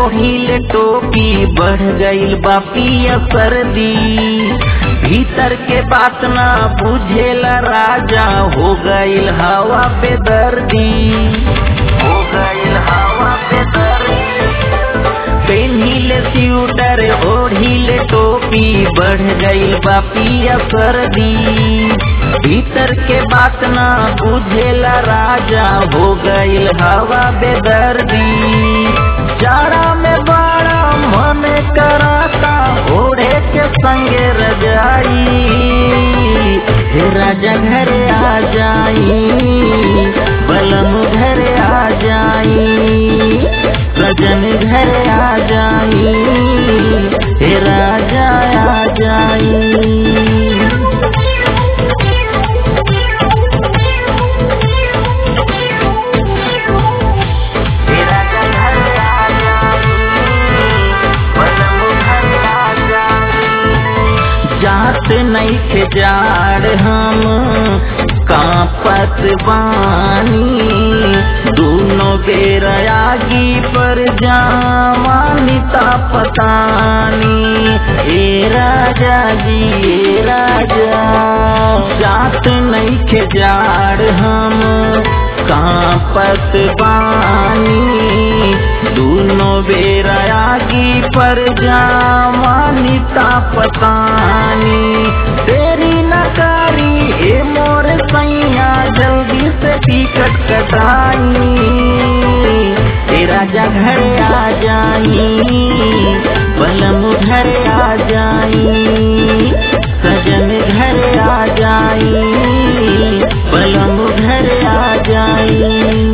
ओढ़िल टोपी बढ़ गईल बापिया सर्दी भीतर के बात ना बुझेला राजा हो गईल हवा पे दर्दी हो गईल हवा पे दर्दी पेन्हिले स्यूटर ओढ़िले टोपी बढ़ गईल बापिया सर्दी भीतर के बात ना बुझेला राजा हो गईल हवा बेदर्दी जाड़ा में बड़ा मन कराता ओढ़े के संगे रजाई हे राजा घरे आ जाई बलम घरे आ जाई सजन घर आ जाई हे राजा आ जाई हे राजा घर आ जाई, बलम घर आ जाई। जात नहीं के जाड़ हम कांपत बानी दोनों बेर आगी पर जामानिता पतानी ए राजा जी ए राजा जात नहीं के जाड़ हम कांपत बानी दोनों बेर आगी पर जामानिता पतानी तेरी नकारी ए मोर सैया जल्दी से टिकट कटाई ए राजा घर आ जाई बलम घर आ जाई सजन घर आ जाई बलम घर आ जाई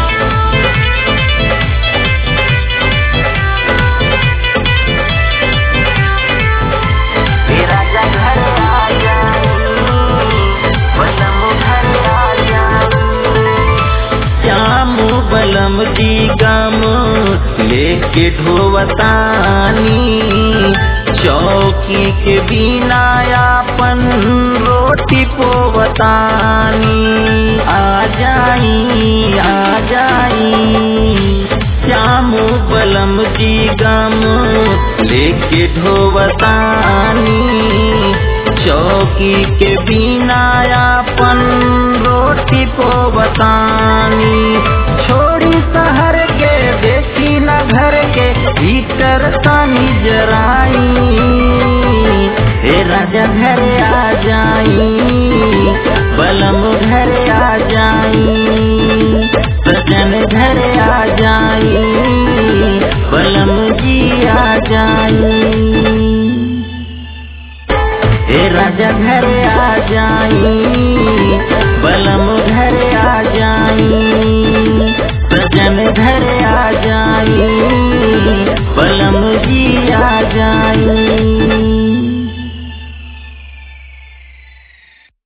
तेरा घर आ जाई, बलम घर आ जाई। श्याम बलम जी गम लेके ढोवतानी चौकी के बिना आपन रोटी पोवतानी आ जाई आ जाई श्याम बलम जी गम लेके ढोवतानी चौकी के बिना आपन रोटी पोवतानी